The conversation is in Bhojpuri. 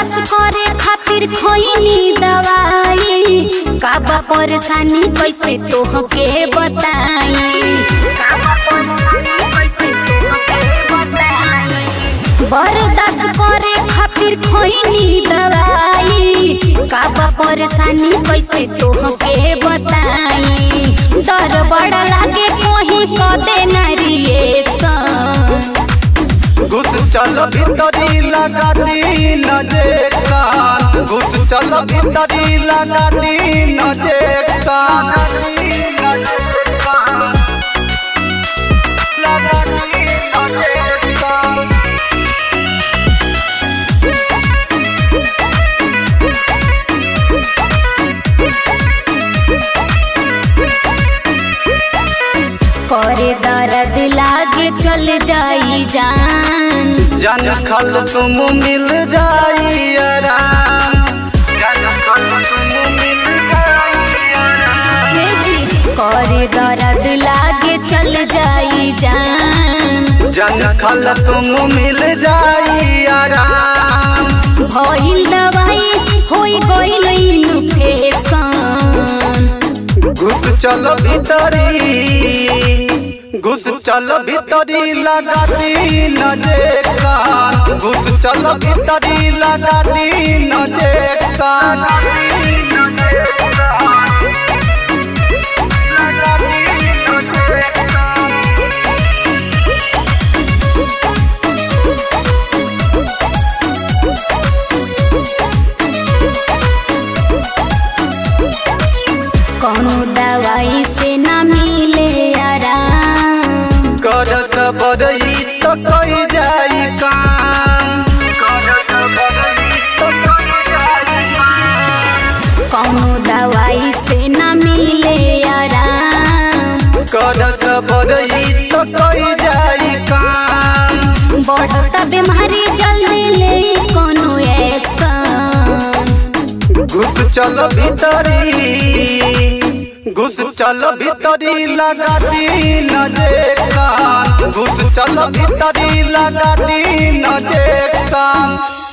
बर्दाश्त करे खातिर खोइनी दवाई काबा परेशानी कैसे तोहके बताई बर्दाश्त करे खातिर खोइनी दवाई काबा परेशानी कैसे तोहके बताई डर बड़ा लागे कोही कदे ना रिएक्शन घुस चल भीतरी लगा दी नजेक्शन घुस चल भीतरी लगा दी नजेक्शन लगा दी नजेक्शन करे दर्द लागे चल जाई जान जन खल तुम मिल जाई आराम जन खल तुम मिल जाई आराम हे जी करे दर्द लागे चल जाई जान जन खल तुम मिल जाई आराम भइल दवाई होई गइल इन्फेक्शन घुस चल भीतरी घुस चल भीतरी लगा दी नजेक्शन घुस चल भीतरी लगा दी नजेक्शन लगा दी नजेक्शन कौनो दवाई से ना मिले आराम कर सबरई तो कई जाई काम कर सबरई तो कई जाई काम कौनो दवाई से ना मिले आराम कर सबरई तो कई जाई काम बढ़ता बीमारी जल्दी ले कोनो एक्शन घुस चल भीतरी घुस चल भीतरी लगा दी नजेक्शन घुस चल भीतरी लगा दी नजेक्शन